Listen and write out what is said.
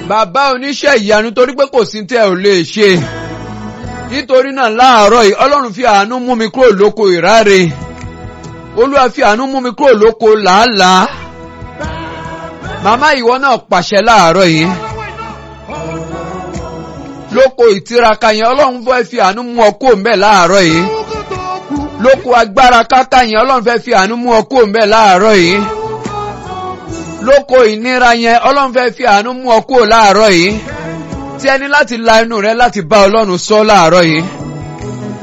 bàbá oníṣẹ́ ìyanu torí pé kò sí tẹ́ ò lè ṣe nítorí náà láàárọ̀ yìí ọlọ́run fi àánú mú mi kúrò lóko ìráre olúwa fi àánú mú mi kúrò lóko làálàá màmá ìwọ náà pàṣẹ láàárọ̀ yìí lóko ìtiraka yẹn ọlọ́run fẹ́ fi àánú mú ọ kúrò mbẹ̀ láàárọ̀ yìí lóko agbára káká yẹn ọlọ́run fẹ́ fi àánú mú ọ kúrò mbẹ̀ láàárọ̀ yìí lóko ìnira yẹn ọlọ́run fẹ́ fi àánú mú ọ kúrò láàárọ̀ yìí tí ẹni láti la inú rẹ láti bá ọlọ́run sọ láàárọ̀ yìí.